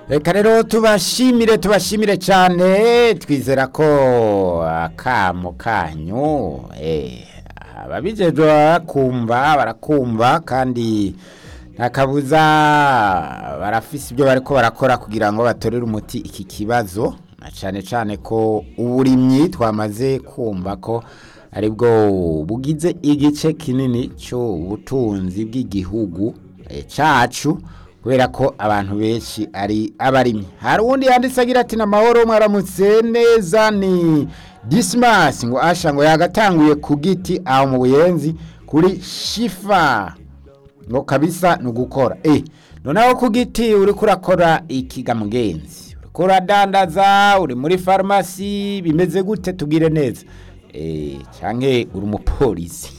reka rero tubashimire tubashimire cyane twizera ko akamo kanyu eh, ababijejwe barakumva barakumva kandi nta kabuza barafise ibyo bariko barakora kugira ngo batorere umuti iki kibazo na cyane cyane ko uburimyi twamaze kumva ko aribwo bugize igice kinini cy'ubutunzi bw'igihugu eh, cacu kubera ko abantu benshi ari abarimyi hari uwundi yanditse agira ati namahoro mwaramutse neza ni dismas ngo asha ngo yagatanguye ku giti aho mu buyenzi kuri shifa ngo kabisa ni ugukora eh noneho ku giti uri kurakora ikiga mugenzi uriko uradandaza uri muri farumasi bimeze gute tubwire neza eh canke uri umupolisi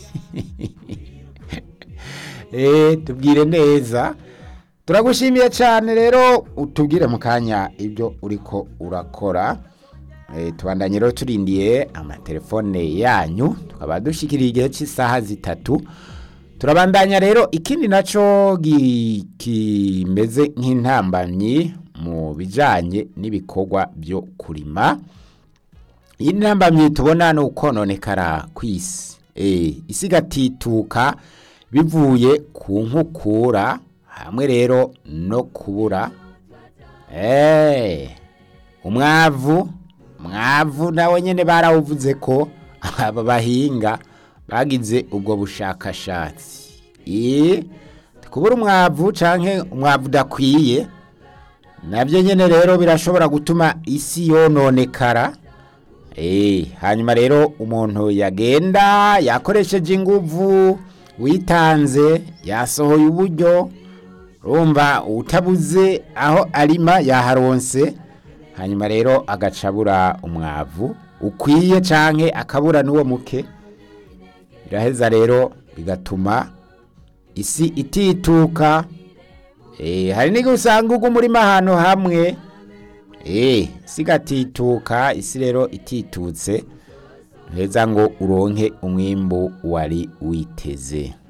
eh tubwire neza turagushimiye cyane rero utubwire mu kanya ibyo uriko urakora Eh, tubandanye rero turindiye amatelefone yanyu tukaba dushikiriye igihe cy'isaha zitatu turabandanya rero ikindi naco gi- kimeze nk'intambamyi mu bijanye n'ibikorwa byo kurima iyi ntambamyi tubona ni ukononekara kw'isi eh, isi igatituka bivuye ku nkukura hamwe rero no kubura eh, umwavu mwavu nawe nyene barawuvuze ko aba bahinga bagize ubwo bushakashatsi eh, kubura umwavu canke umwavu udakwiye nabyo nyene rero birashobora gutuma isi yononekara Eh, hanyuma rero umuntu yagenda yakoresheje inguvu witanze yasohoye uburyo urumva utabuze aho arima yaharonse hanyuma rero agacabura umwavu ukwiye canke akabura n'uwo muke biraheza rero bigatuma isi itituka eh, hari n'igihe usanga uga umurima ahantu hamwe Eh, sigatituka isi rero ititutse heza ngo uronke umwimbu wari witeze